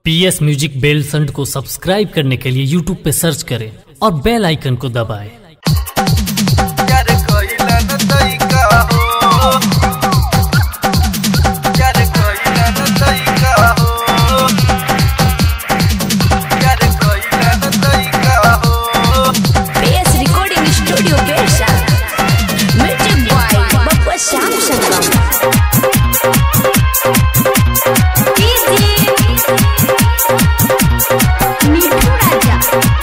पी S music बेल संड को subscribe करने के लिए यूट्यूब पे सर्च करें और बेल आइकन को दबाएं। यार कोइला न तइका हो यार कोइला न तइका हो यार कोइला न तइका हो PS Recording Studio Versa. Music by Bappa Sham Sangam. मिठू राजा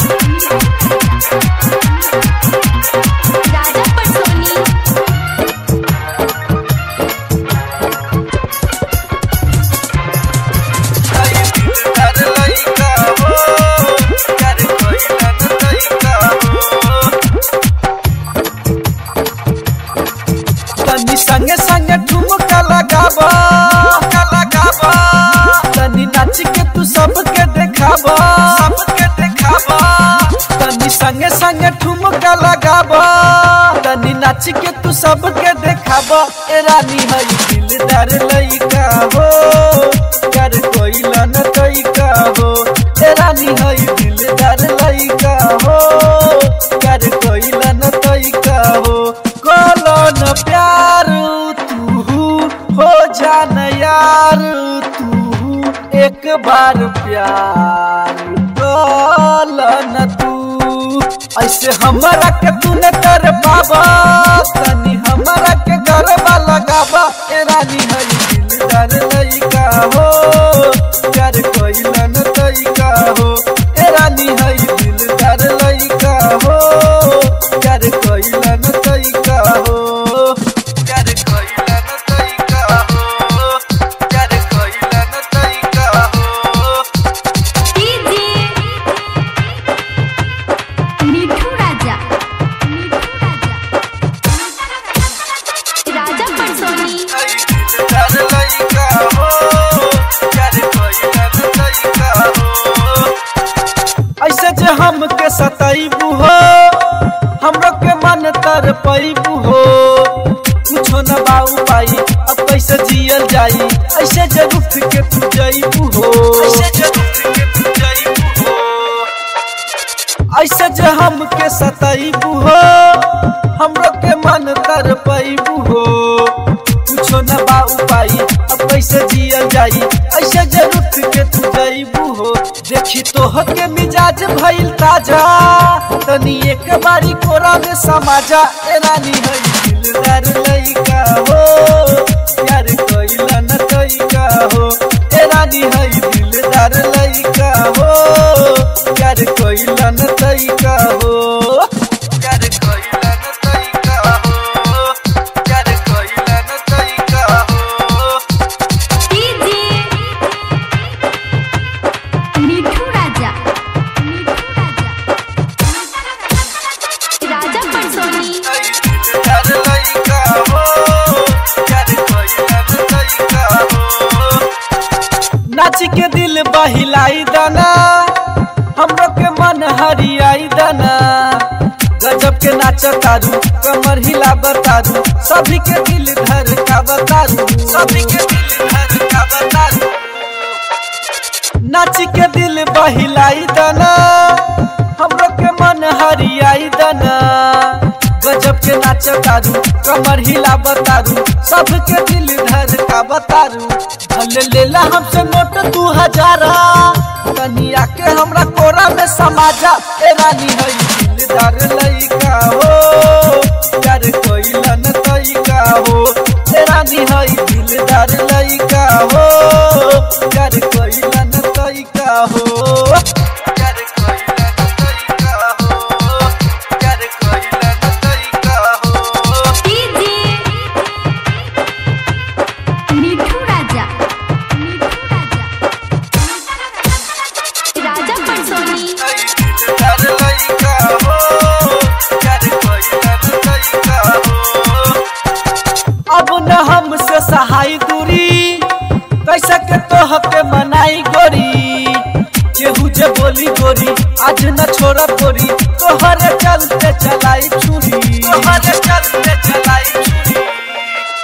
राजा पटोनी आई दिलदार लइका हो यार कोइला न तइका हो तनी संगे संगे ठुमका लगाबा लगाबा तनी नाच के तू सबके देखाबा सबके देखाबा तनी संगे संगे ठुमका लगाबा तनी नाच के तू सबके देखाबा ए रानी हई दिलदार लइका हो कर कोइला न तइका हो ए रानी हई दिलदार लइका हो कर कोइला न तइका हो कोलो न प्यार तू हो जान यार तू एक बार प्यार कोलो न तू ऐसे हमरा के तू न कर पाबा तनी हमरा के गरबा लगाबा ए रानी हई दिलदार लइका हो कर कोइला न तइका हो ए रानी हई दिलदार लइका हो कर कोइला न तइका हो कर कोइला न तइका हो कर कोइला न तइका हो मिठू राजा राजा पटोनी आई दिलदार लइका हो कर कोइला न तइका हो ऐसे जे हमके सताइबू हो हमरो के मन तर पैबू हो कुछो न बाऊ पाई अब कैसे जियल जाई ऐसे जे रुठ के तू जाइबू हो ऐसे जे रुठ के तू जाइबू हो ऐसे जे हमके सताइबू हो हमरो के मन तर पैबू हो कुछो न बाऊ पाई अब कैसे जियल जाई ऐसे जे रुठ के तू जाइबू हो देखी तो के मिजाज भइल ताजा तनी एक बारी कोरा में समाजा ए रानी हई दिलदार लइका हो यार कोइला न तइका हो ए रानी हई दिलदार लइका हो यार कोइला न तइका हो यार कोइला न तइका हो यार कोइला न तइका हो मिठू राजा राजा पटोनी आई दिलदार लइका हो यार कोइला न तइका हो नाच के दिल बहिलाई दाना हमरो के मन हरियाई दाना गजब के नाच तारू कमर हिला बतारू सभी के दिल धर का बतारू सभी के दिल धर का बतारू नाच के दिल बहिलाई दाना हमरो के मन हरियाई दाना गजब के नाच तारू कमर हिला बतारू सबके दिल धर का बतारू भले लेला हमसे नोट दू हजारा तनी आके हमरा कोरा में समाजा ए रानी हई दिलदार लइका हो यार कोइला न तइका हो ए रानी हई दिलदार लइका हो यार कोइला न तइका हो यार कोइला न तइका हो यार कोइला न तइका हो मिठू राजा राजा पटोनी आई दिलदार लइका हो यार कोइला न तइका हो अब न हमसे सहाय दूरी कैसे के तोह के मनाई गोरी केहू जे बोली गोरी आज न छोड़ा गोरी तोहरे चलते चलाई छुरी तोहरे चलते चलाई छुरी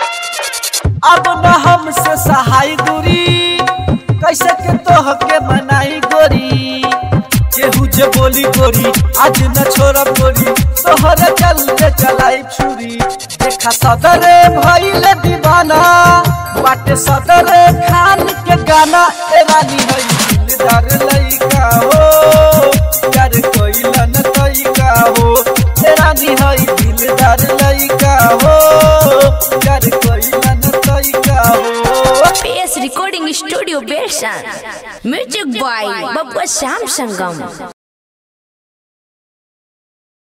अब न हमसे सहाय दूरी कैसे के तोह के मना गोली गोरी आज न छोड़ा गोरी तोहर चलते चलाई छुरी देखा सदरे भइल दीवाना बाटे सदरे खान के गाना ए रानी हई दिलदार लइका हो प्यार कोइलन तइका हो ए रानी हई दिलदार लइका हो प्यार कोइलन तइका हो PS Recording Studio Bershan. Music by Babwa Sam Sangam.